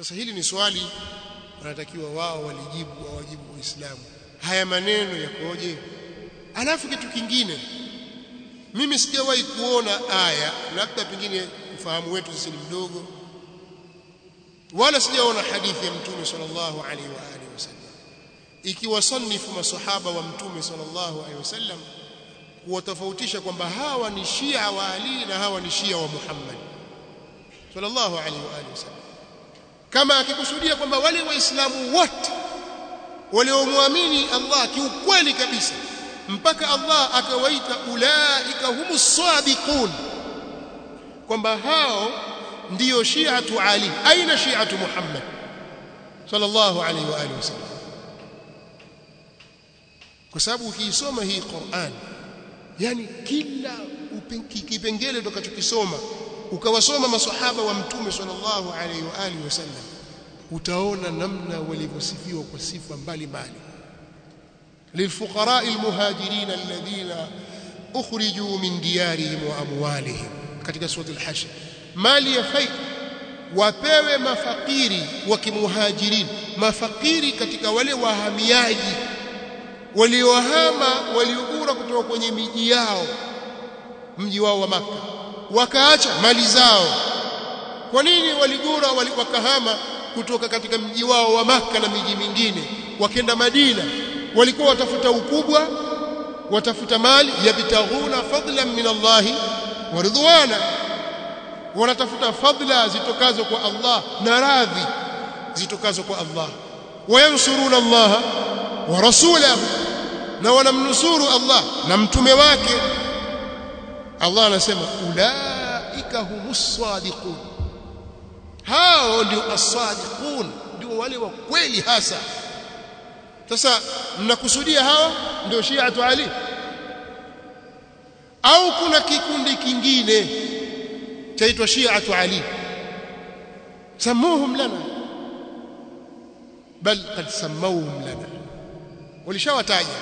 sasa hili ni swali wanatakiwa wao walijibu wawajibu waislamu haya maneno yakoje alafu kitu kingine mimi sijawahi kuona aya labda pengine ufahamu wetu sisi ni mdogo wala sijaona hadithi ya mtume sallallahu alaihi wa alihi wasallam ikiwasanifu masahaba wa mtume sallallahu alaihi wasallam kuwatofautisha kwamba hawa ni Shia wa Ali na hawa ni Shia wa Muhammad sallallahu alaihi wa alihi wasallam kama akikusudia kwamba wale waislamu wote waliomwamini Allah kiukweli kabisa mpaka Allah akawaita ulaika humus sadiqun kwamba hao ndiyo shi'atu Ali aina shi'atu Muhammad sallallahu alaihi wa alihi wasallam kwa sababu ukiisoma hii Qur'an yani kila kipengele utakachokisoma ukawasoma maswahaba wa mtume sallallahu alaihi wa alihi wasallam utaona namna walivyosifiwa kwa sifa mbalimbali للفقراء المهاجرين الذين اخرجوا من ديارهم واموالهم katika sura al-hashr mali ya faida wapewe mafakiri wa kimuhajirin mafakiri katika wale wahamiaji waliohama waliogura kutoka kwenye miji yao mji wao wa maka wakaacha mali zao kwa nini waligura wakahama kutoka katika mji wao wa maka na miji mingine wakenda Madina walikuwa watafuta ukubwa watafuta mali yabtaghuna fadlan min Allah wa ridwana wanatafuta fadla zitokazo kwa Allah na radhi zitokazo kwa Allah wayansuruna Allah wa rasulahu na wanamnusuru Allah na mtume wake Allah anasema ulaika humus sadiqun hao ndio as-sadiqun ndio wale wa kweli hasa sasa mnakusudia hawa ndio Shi'atu Ali au kuna kikundi kingine chaitwa Shi'atu Ali samuhum lana bal qad samawhum lana walishawataja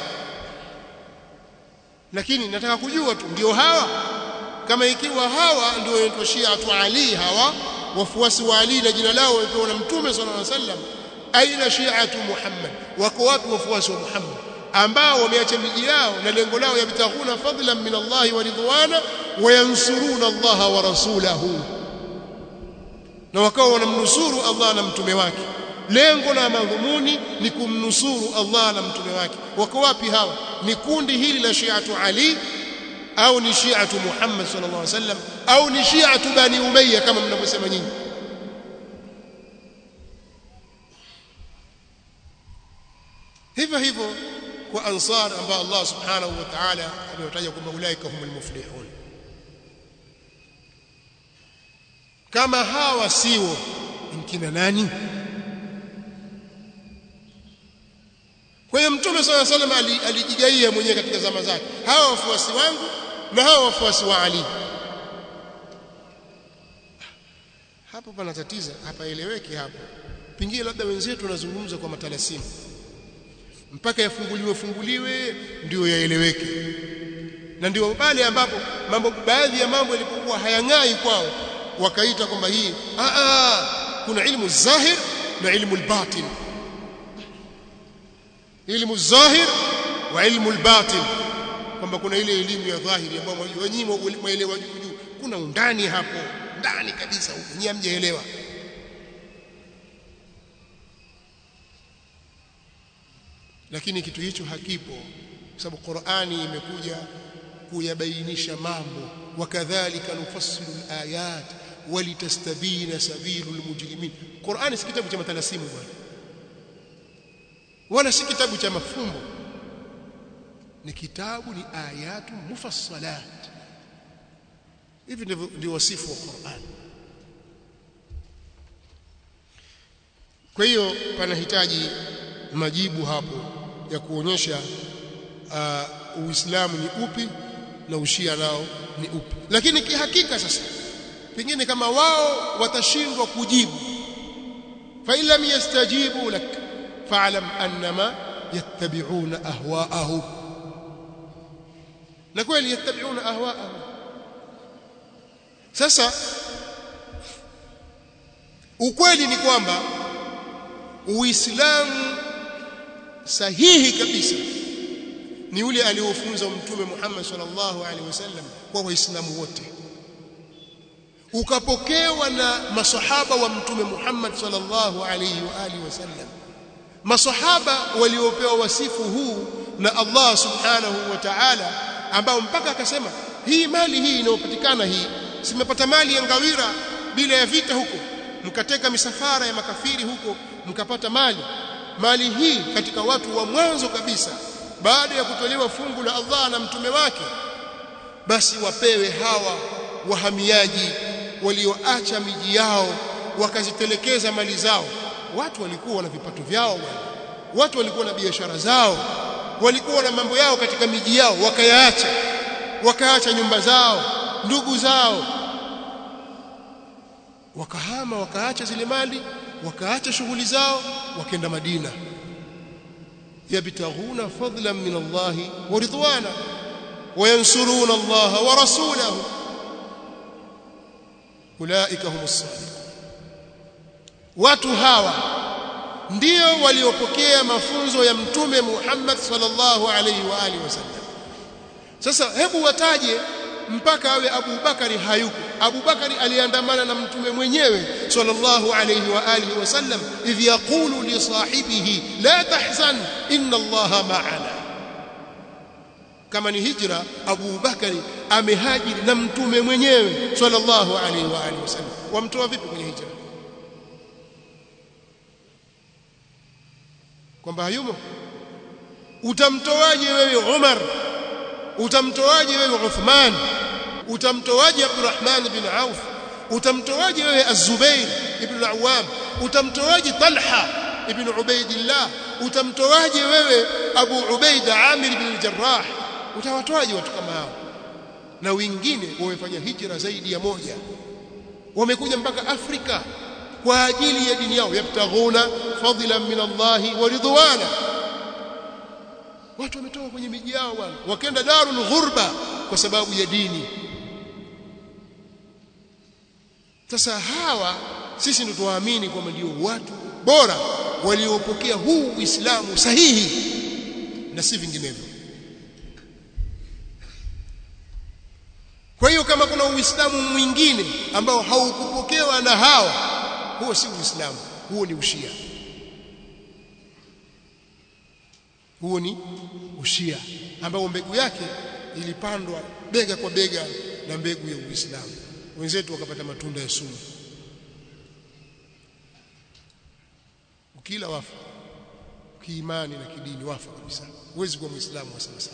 lakini nataka kujua tu ndio hawa kama ikiwa hawa ndio wanaitwa Shi'atu Ali hawa wafuasi wa Ali na jina lao wamepewa na Mtume sallallahu alaihi wasallam aina shi'atu Muhammad wako wapi wafuasi wa Muhammad ambao wameacha miji yao na lengo lao yabtaghuna fadlan min Allah wa ridwana wa yansuruna Allah wa rasulahu na wakawa wanamnusuru Allah na mtume wake lengo na madhumuni ni kumnusuru Allah na mtume wake wako wapi hawa ni kundi hili la shi'atu Ali au ni shi'atu Muhammad sallallahu alaihi wasallam au ni shi'atu Bani Umayya kama mnavyosema nyinyi hivyo hivyo kwa ansar ambao Allah subhanahu wa ta'ala amewataja kwamba ulaika humul muflihun kama hawa sio mkina nani kwa hiyo mtume swalla salam alijigaia mwenyewe katika zama zake hawa wafuasi wangu na hawa wafuasi wa Ali hapo pana tatizo hapaeleweki hapo pengine labda wenzetu wanazungumza kwa matalasimu mpaka yafunguliwe funguliwe ndio yaeleweke na ndio pale ambapo mambo baadhi ya mambo yalipokuwa hayang'ai kwao wakaita kwamba hii a a kuna ilmu zahir na ilmu albatin ilmu zahir wa ilmu albatin kwamba kuna ile elimu ya dhahiri ambayo wenyewe mwaelewa juu juu kuna undani hapo ndani kabisa huko nyinyi hamjaelewa lakini kitu hicho hakipo kwa sababu Qur'ani imekuja kuyabainisha mambo wakadhalika nufassilu alayat walitastabina sabilul mujrimin Qur'ani si kitabu cha matalasimu bwana wala si kitabu cha mafumbo ni kitabu ni ayatu mufassalat hivi ndivyo ndio wasifu wa Qur'an kwa hiyo panahitaji majibu hapo ya kuonyesha uh, Uislamu ni upi na ushia nao ni upi lakini kihakika sasa pengine kama wao watashindwa kujibu fa illam yastajibu lak fa'lam annama yattabi'una ahwa'ahum na kweli yattabi'una ahwa'ahum sasa ukweli ni kwamba uislamu sahihi kabisa ni ule aliofunza mtume Muhammad sallallahu alaihi wasallam kwa waislamu wote ukapokewa na masahaba wa mtume Muhammad sallallahu alaihi wa alihi wasallam masahaba waliopewa wasifu huu na Allah subhanahu wa ta'ala ambao mpaka akasema hii mali hii inayopatikana hii simepata mali ya ngawira bila ya vita huko mkateka misafara ya makafiri huko mkapata mali mali hii katika watu wa mwanzo kabisa baada ya kutolewa fungu la Allah na mtume wake basi wapewe hawa wahamiaji walioacha miji yao wakazitelekeza mali zao watu walikuwa na vipato vyao bwana watu walikuwa na biashara zao walikuwa na mambo yao katika miji yao wakayaacha wakaacha nyumba zao ndugu zao wakahama wakaacha zile mali wakaacha shughuli zao wakaenda Madina yabtaghuna fadlan min Allah wa ridwana wayansuruna Allah wa rasulahu ulaika humus sadiqun watu hawa ndio waliopokea mafunzo ya mtume Muhammad sallallahu alaihi wa alihi wasallam sasa hebu wataje mpaka awe Abu Bakari hayuko Abu Bakari aliandamana na mtume mwenyewe sallallahu alayhi wa alihi wasallam idh yaqulu li sahibihi la tahzan inna Allaha ma'ana kama ni hijra Abu Bakari amehajiri na mtume mwenyewe sallallahu alayhi wa alihi wasallam wamtoa vipi kwenye hijra kwamba hayumo utamtoaje wewe Umar utamtoaje wewe Uthman utamtoaje Abdurrahman bin Auf utamtoaje wewe Az-Zubair ibn al-Awwam utamtoaje Talha ibn Ubaidillah utamtoaje wewe Abu Ubaida Amir ibn al-Jarrah utawatoaje watu kama hao na wengine wamefanya hijra zaidi ya moja wamekuja mpaka Afrika kwa ajili ya dini yao yabtaghuna fadlan min Allah wa ridwana watu wametoka kwenye miji yao bwana wakaenda darul ghurba kwa sababu ya dini sasa hawa sisi ndio tuwaamini kwamba ndio watu bora waliopokea huu Uislamu sahihi na si vinginevyo kwa hiyo kama kuna Uislamu mwingine ambao haukupokewa na hawa huo si Uislamu huo ni ushia huo ni ushia ambao mbegu yake ilipandwa bega kwa bega na mbegu ya Uislamu wenzetu wakapata matunda ya sumu ukila wafa kiimani na kidini wafa kabisa huwezi kuwa muislamu wa sawa sawa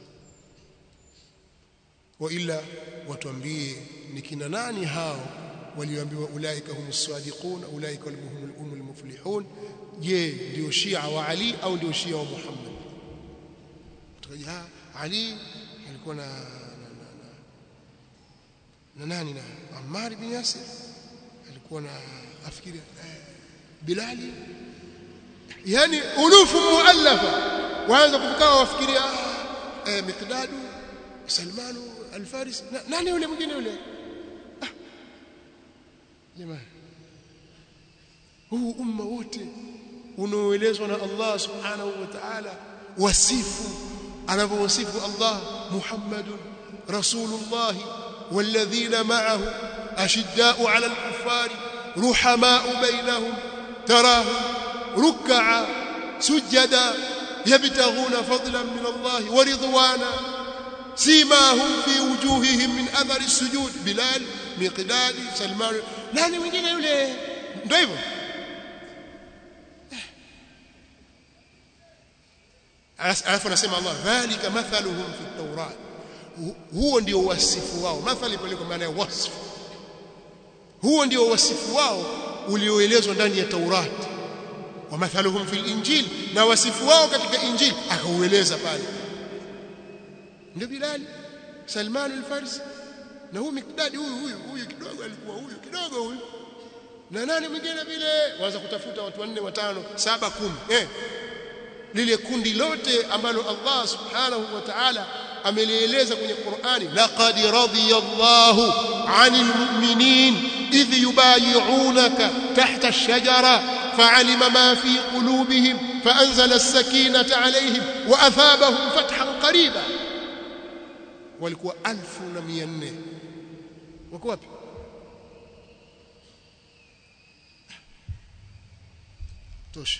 wa ila watuambie ni kina nani hao walioambiwa ulaika humus sadiqun ulaika humul muflihun je ndio shia wa ali au ndio shia wa muhammad tukaja ali alikuwa na na, na, na, na nani na Ammar bin Yasir alikuwa na afikiri eh, Bilali yani ulufu muallafa waanza kufikaa wafikiria ah, eh, Miqdadu Salmanu Al-Farisi na, nani yule mwingine yule ah. jamani huu umma wote unaoelezwa na Allah subhanahu wa ta'ala wasifu anavyowasifu Allah Muhammadun Rasulullah والذين معه أشداء على الكفار رحماء بينهم تراهم ركعا سجدا يبتغون فضلا من الله ورضوانا سيماهم في وجوههم من أثر السجود بلال مقداد سلمان nani mwingine yule ndio hivyo alafu anasema Allah dhalika mathaluhum fi at-taurat huo ndio wasifu wao mathali pale kwa maana ya wasfu huo ndio wasifu wao ulioelezwa ndani ya Taurat wa mathaluhum fil injil na wasifu wao katika injili akaueleza pale ndio Bilal Salman al-Farsi na huyu Mikdadi huyu huyu huyu kidogo alikuwa huyu kidogo huyu na nani mwingine vile waanza kutafuta watu wanne watano saba kumi eh lile kundi lote ambalo Allah subhanahu wa ta'ala amelieleza kwenye Qur'ani laqad radiyallahu 'anil mu'minin idh yubayi'unaka tahta ash-shajara fa'alima ma fi qulubihim فأنزل السكينة عليهم وأثابهم فتحا قريبا walikuwa 1400 wako wapi tosha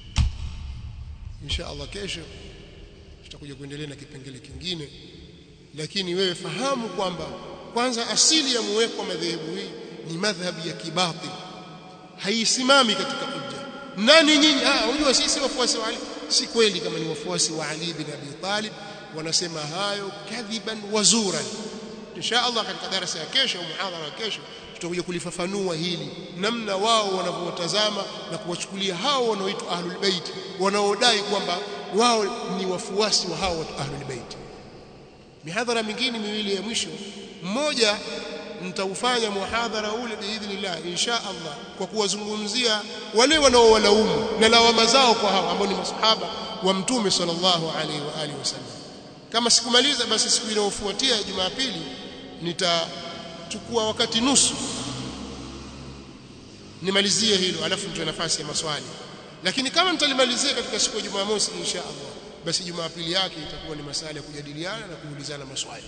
insha Allah kesho tutakuja kuendelea na kipengele kingine lakini wewe fahamu kwamba kwanza asili ya muweko wa madhehebu hii ni madhhabi ya kibatil haisimami katika hujja nani nyinyi ah unajua sisi wafuasi wa Ali si kweli kama ni wafuasi wa Ali bin Abi Talib wanasema hayo kadhiban wazuran insha Allah katika darasa ya kesho au muhadhara wa kesho tutakuja kulifafanua hili namna wao wanavyotazama na kuwachukulia hao wanaoitwa ahlul bait wanaodai kwamba wao ni wafuasi wa hao watu ahlul bait mihadhara mingine miwili ya mwisho mmoja nitaufanya muhadhara ule biidhnillah insha Allah kwa kuwazungumzia wale wanaowalaumu na lawama zao kwa hao ambao ni masahaba wa mtume sallallahu alaihi wa alihi wasallam kama sikumaliza basi siku inayofuatia Jumapili nitachukua wakati nusu nimalizie hilo alafu nitoe nafasi ya maswali lakini kama nitalimalizia katika siku ya Jumamosi insha Allah basi Jumapili yake itakuwa ni masala ya kujadiliana na kuulizana maswali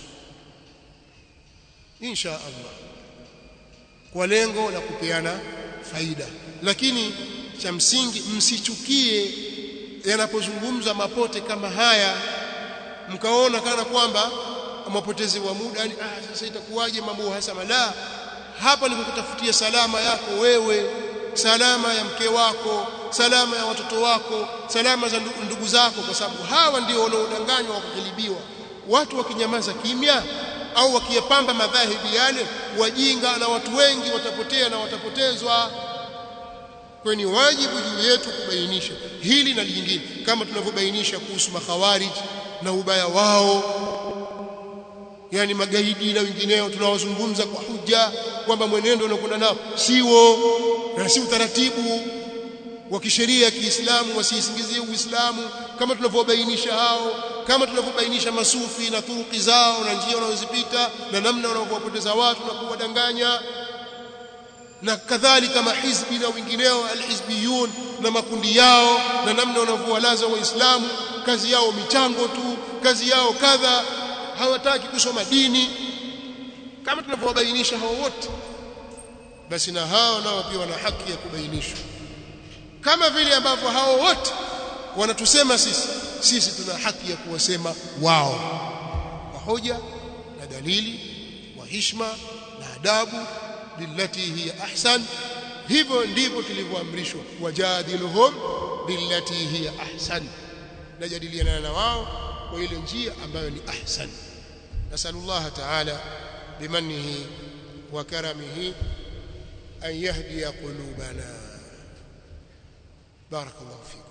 insha Allah kwa lengo la kupeana faida lakini cha msingi msichukie yanapozungumza mapote kama haya mkaona kana kwamba mapotezi wa muda yani ah sasa itakuwaje mambo hasama la hapa ni kukutafutia salama yako wewe salama ya mke wako salama ya watoto wako salama za ndugu zako kwa sababu hawa ndio wanaodanganywa wakukilibiwa watu wakinyamaza kimya au wakiyapamba madhahibi yale wajinga na watu wengi watapotea na watapotezwa kwa ni wajibu juu yetu kubainisha hili na lingine kama tunavyobainisha kuhusu makhawarij na ubaya wao yani magaidi na wengineo tunawazungumza kwa hujja kwamba mwenendo unakwenda nao siwo na si utaratibu wa kisheria ya Kiislamu wasiisingizie Uislamu kama tunavyobainisha hao kama tunavyobainisha masufi na turuki zao na njia wanazozipita na namna wanavyowapoteza watu na kuwadanganya na kadhalika mahizbi na wengineo alhizbiyun na makundi yao na namna wanavyowalaza waislamu kazi yao michango tu kazi yao kadha hawataki kusoma dini kama tunavyowabainisha hao wote basi na hao nao pia wana haki ya kubainishwa kama vile ambavyo hao wote wanatusema sisi sisi tuna haki ya kuwasema wao kwa hoja na dalili wa hishma na adabu billati hiya ahsan hivyo ndivyo tulivyoamrishwa wajadiluhum billati hiya ahsan najadiliana na wao kwa ile njia ambayo ni ahsan nasallallahu ta'ala bimanihi wa karamihi an yahdiya qulubana barakallahu fikum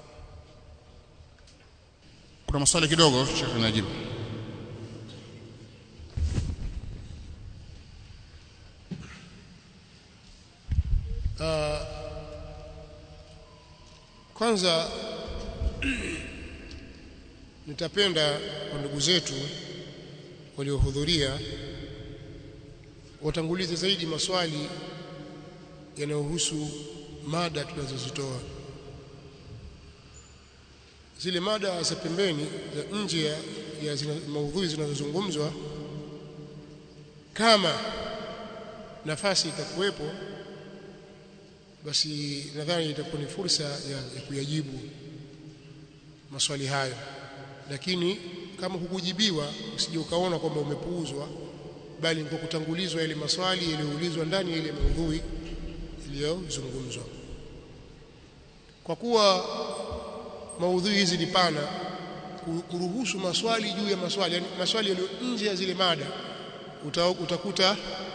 kuna maswali kidogo Sheikh Najib uh, kwanza nitapenda kwa ndugu zetu waliohudhuria watangulize zaidi maswali yanayohusu mada tunazozitoa zile mada za pembeni za nje ya, ya zina, maudhui zinazozungumzwa kama nafasi itakuwepo basi nadhani itakuwa ni fursa ya, ya kuyajibu maswali hayo lakini kama hukujibiwa usije ukaona kwamba umepuuzwa bali kwa kutangulizwa yale maswali yaliyoulizwa ndani ya ile maudhui iliyozungumzwa kwa kuwa maudhui hizi ni pana kuruhusu maswali juu ya maswali yani maswali yaliyo nje ya zile mada uta, utakuta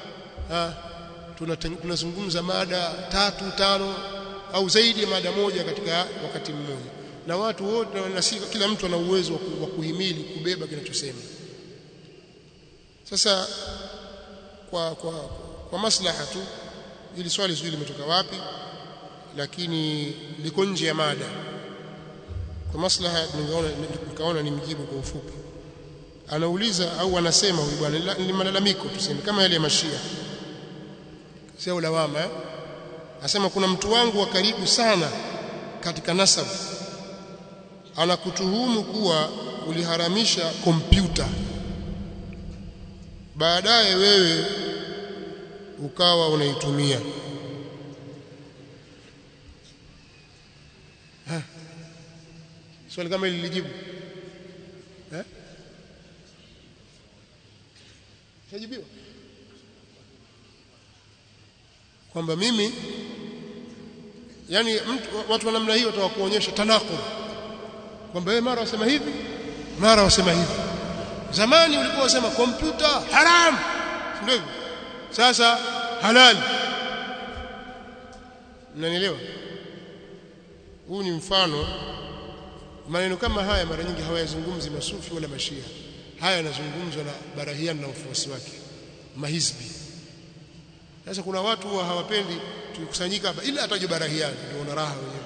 tunazungumza mada tatu tano au zaidi ya mada moja katika wakati mmoja na watu wote na si kila mtu ana uwezo wa kuhimili kubeba kinachosema sasa kwa kwa kwa maslaha tu ili swali sijui limetoka wapi lakini liko nje ya mada kwa maslaha ningeona nikaona nimjibu kwa ufupi anauliza au anasema huyu bwana ni malalamiko tuseme kama yale ya mashia sio lawama eh? Asema kuna mtu wangu wa karibu sana katika nasab anakutuhumu kuwa uliharamisha kompyuta baadaye wewe ukawa unaitumia ha. swali kama lilijibu eh shajibiwa kwamba mimi yani mtu, watu wa namna hiyo watakuonyesha tanako kwamba wewe mara wasema hivi mara wasema hivi zamani ulikuwa wasema kompyuta haram ndio hivyo sasa halali mnanielewa huu ni mfano maneno kama haya mara nyingi hawayazungumzi masufi wala mashia haya yanazungumzwa na barahian na ufuasi wake mahizbi sasa kuna watu huwa hawapendi tukikusanyika hapa ila ataje barahian ndio una raha wenyewe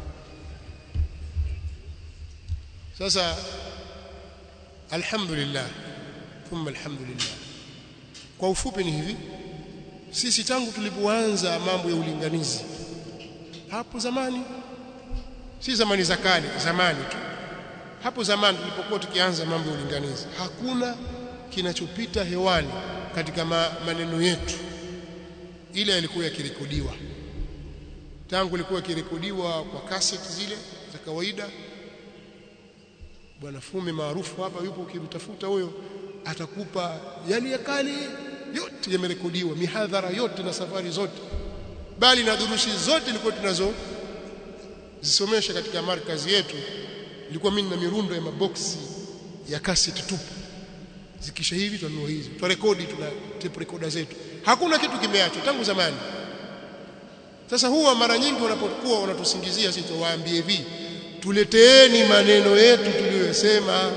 sasa alhamdulillah thumma alhamdulillah kwa ufupi ni hivi sisi tangu tulipoanza mambo ya ulinganizi hapo zamani si zamani za kale zamani tu hapo zamani tulipokuwa tukianza mambo ya ulinganizi hakuna kinachopita hewani katika ma, maneno yetu ile yalikuwa yakirekodiwa tangu ilikuwa yakirekodiwa kwa cassette zile za kawaida bwana fume maarufu hapa yupo ukimtafuta huyo atakupa yale ya kale yote yamerekodiwa mihadhara yote na safari zote bali na durusi zote ilikuwa tunazo zisomesha katika markazi yetu ilikuwa mimi na mirundo ya maboksi ya cassette tupu zikisha hivi tunanua hizi turekodi tuna tape recorder zetu hakuna kitu kimeachwa tangu zamani sasa huwa mara nyingi wanapokuwa wanatusingizia sisi tuwaambie hivi tuleteeni maneno yetu tuliyosema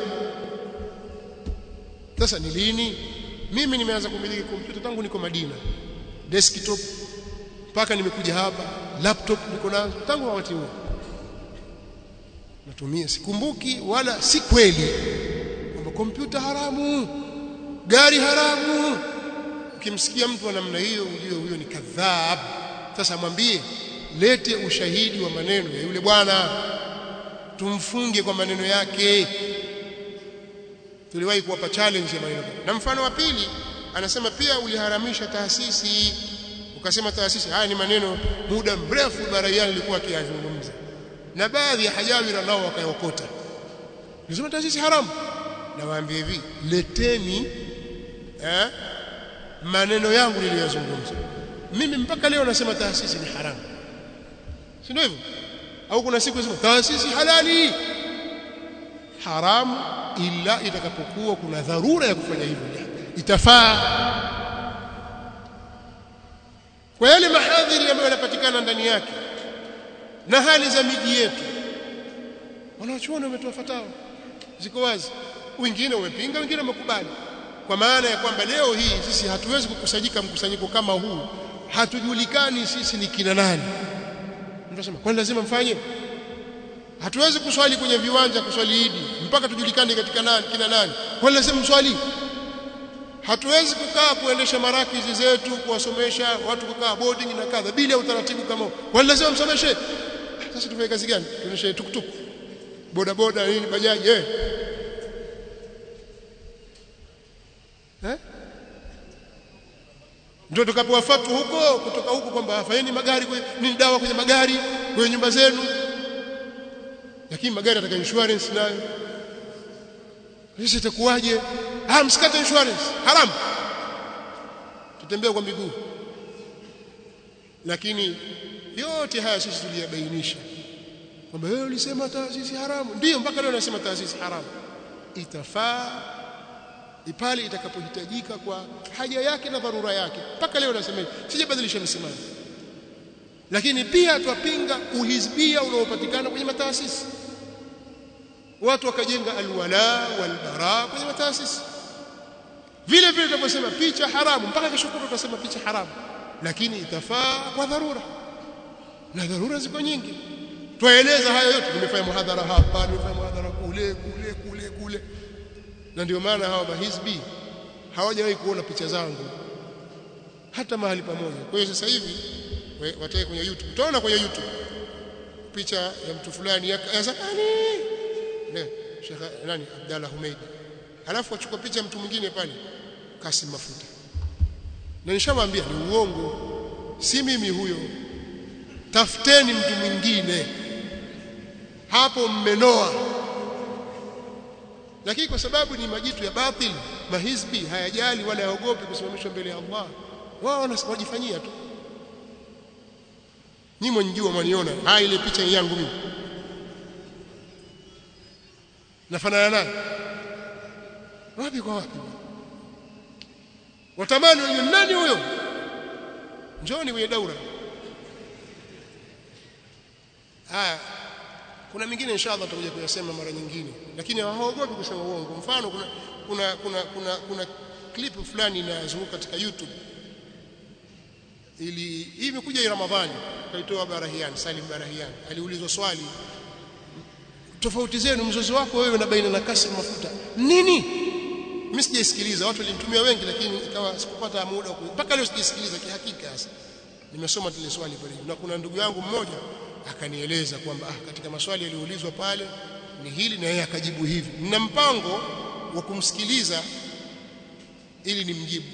sasa ni lini mimi nimeanza kumiliki kompyuta tangu niko Madina desktop mpaka nimekuja hapa laptop niko nazo tangu wakati huo natumia sikumbuki wala si kweli kwamba kompyuta haramu gari haramu ukimsikia mtu wa namna hiyo ujue huyo ni kadhab sasa mwambie lete ushahidi wa maneno ya yule bwana tumfunge kwa maneno yake tuliwahi kuwapa challenge ya maneno na mfano wa pili anasema pia uliharamisha taasisi ukasema taasisi haya ni maneno muda mrefu baraiani alikuwa akiyazungumza na baadhi ya hajawira nao wakayokota nisema taasisi haramu na waambie hivi leteni eh, maneno yangu niliyozungumza mimi mpaka leo nasema taasisi ni haramu si ndio hivyo au kuna siku nasema taasisi halali haramu ila itakapokuwa kuna dharura ya kufanya hivyo itafaa kwa yale mahadhiri ambayo yanapatikana ndani yake na hali za miji yetu wanachuoni wametoa fatawa ziko wazi wengine wamepinga wengine wamekubali kwa maana ya kwamba leo hii sisi hatuwezi kukusanyika mkusanyiko kama huu hatujulikani sisi ni kina nani tunasema kwani lazima mfanye hatuwezi kuswali kwenye viwanja kuswali idi mpaka tujulikane katika nani kina nani kwani lazima mswali hatuwezi kukaa kuendesha marakizi zetu kuwasomesha watu kukaa boarding na kadha bila utaratibu kama huo kwani lazima msomeshe sasa tufanye kazi gani tuendeshe tuktuk boda boda nini bajaji eh eh ndio tukapewa fatwa huko kutoka huko kwamba fanyeni magari ni dawa kwenye magari kwenye nyumba zenu lakini magari yataka insurance nayo sisi itakuwaje ah msikate insurance haram tutembea kwa miguu lakini yote haya sisi tuliyabainisha kwamba wewe ulisema taasisi haramu ndio mpaka leo nasema taasisi haramu itafaa pale itakapohitajika kwa haja yake na dharura yake mpaka leo nasema sijabadilisha msimamo lakini pia twapinga uhizbia unaopatikana kwenye mataasisi watu wakajenga alwala walbara kwenye mataasisi vile vile tunaposema picha haramu mpaka kesho kutwa tutasema picha haramu lakini itafaa kwa dharura na dharura ziko nyingi twaeleza hayo yote nimefanya muhadhara hapa nimefanya muhadhara kule kule kule kule na ndio maana hawa mahizbi hawajawahi kuona picha zangu hata mahali pamoja kwa hiyo sasa hivi watae kwenye YouTube utaona kwenye YouTube picha ya mtu fulani ya zamani ne Sheikh nani Abdalla Humeid alafu achukua picha ya mtu mwingine pale Kasim Mafuta na nishamwambia ni uongo si mimi huyo tafuteni mtu mwingine hapo mmenoa lakini kwa sababu ni majitu ya batil mahizbi hayajali wala haogopi kusimamishwa mbele ya Allah wao wanajifanyia tu nyinyi mwenjua mwaniona haya ile picha yangu mimi nafanana naye wapi kwa wapi watamani wenye nani huyo njoni kwenye daura haya kuna mingine inshallah tutakuja kuyasema mara nyingine lakini hawaogopi kusema uongo mfano kuna kuna kuna kuna, kuna clip fulani inazunguka katika YouTube ili hii imekuja Ramadhani kaitoa Barahian Salim Barahian aliulizwa swali tofauti zenu mzozo wako wewe na baina na Kasim Mafuta nini mimi sijaisikiliza watu walinitumia wengi lakini ikawa sikupata muda mpaka leo sijaisikiliza kihakika sasa nimesoma tile swali pale na kuna ndugu yangu mmoja akanieleza kwamba ah, katika maswali yaliyoulizwa pale ni hili na yeye akajibu hivi nina mpango wa kumsikiliza ili nimjibu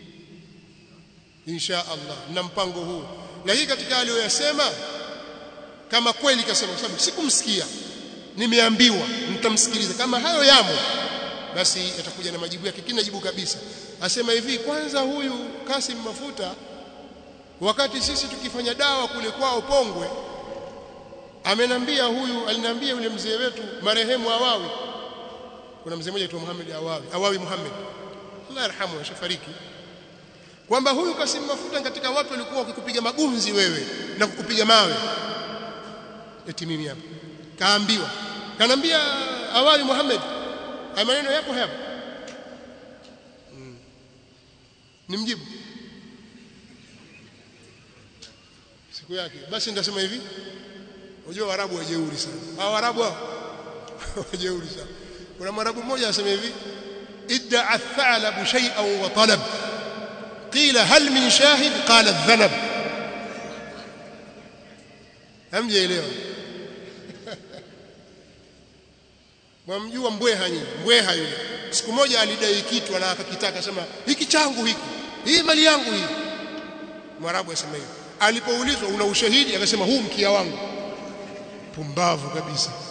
insha Allah na mpango huu lakini katika aliyoyasema kama kweli kasema kwa sababu sikumsikia nimeambiwa nitamsikiliza kama hayo yamo basi atakuja na majibu yake kina jibu kabisa asema hivi kwanza huyu Kasim Mafuta wakati sisi tukifanya dawa kule kwao Pongwe amenambia huyu alinambia yule mzee wetu marehemu Awawi kuna mzee mmoja aitwa Muhammad Awawi Awawi Muhammad Allah yarhamu ashafariki kwamba huyu Kasim Mafuta katika watu walikuwa wakikupiga magunzi wewe na kukupiga mawe eti mimi hapa kaambiwa kanambia Awawi Muhammad haya maneno yapo hapa hmm. nimjibu siku yake basi nitasema hivi unajua warabu wajeuri sana hao warabu hao wajeuri sana kuna mwarabu mmoja anasema hivi idda athalabu shay'an wa talab qila hal min shahid qala adh-dhanab hamjaelewa mwamjua mbweha nyinyi mbweha yule siku moja alidai kitu na akakitaka sema hiki changu hiki hii mali yangu hii mwarabu asema hivyo alipoulizwa una ushahidi akasema huu mkia wangu pumbavu kabisa